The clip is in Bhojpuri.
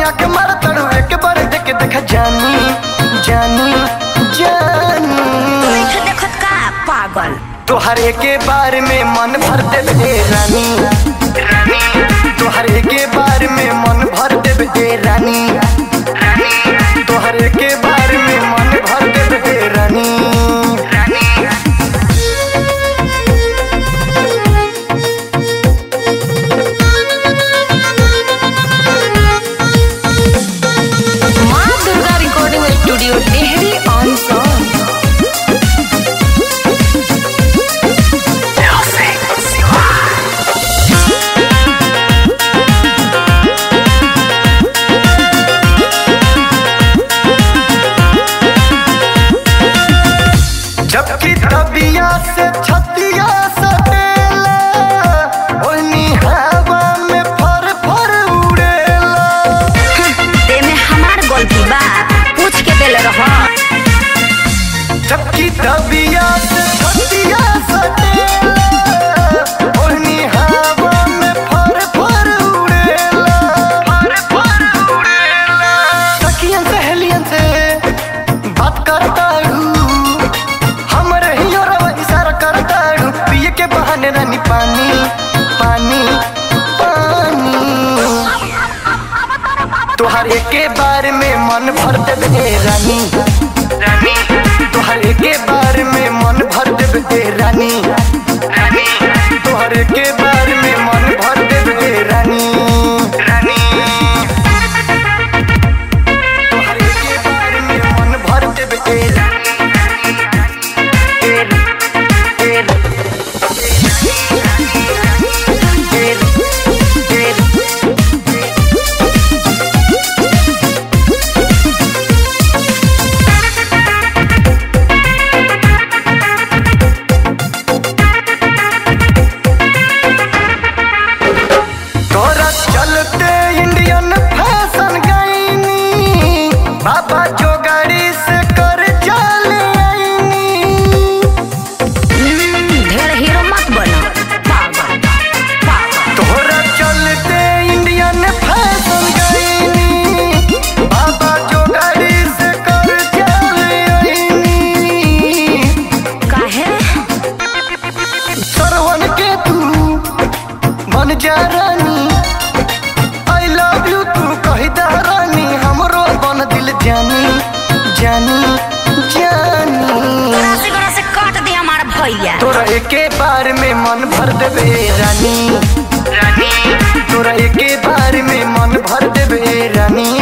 हमरा के मार तड़ू एक बार देख देख जानी जानी जानी देख देखत का पागल तोहरे के बारे में मन भर देबे रानी रानी तोहरे के बारे में मन भर देबे रानी रानी तोहरे के बारे में मन भर देबे रानी रानी माँ Durga recording studio Tehri on Sone जबकि तबिया से छतिया सटेला ओनी हवा में फर फर उड़ेला तेमे हमार गलती बा पूछ के देले रह जबकि तबिया से छतिया सटेला ओनी हवा में फर फर उड़ेला फर फर उड़ेला सखियन सहेलियन से बात करताड़ू हमरे ही और इशारा करताड़ू पिए के बहाने रानी पानी पानी पानी तोहरे के बारे में मन भर देबे रानी रानी तोहरे के बारे में मन भर देबे रानी रानी तोहरे के बारे में मन भर देबे रानी रानी तोहरे के बारे में मन भर देबे रानी तोरा चलते इंडियन फैशन गईनी बाबा जो गाड़ी से कर चल आईनी ढेर हीरो मत बनो पागल पागल तोरा चलते इंडियन फैशन गईनी बाबा जो गाड़ी से कर चल आईनी काहे सरवन के तू बन जा रानी आई लव यू तू कही दा रानी हमरो बन दिल जानी जानी जानी गरासे गरासे काट दे हमार भैया तोरा एके बार में मन भर देबे रानी रानी तोरा एके बार में मन भर देबे रानी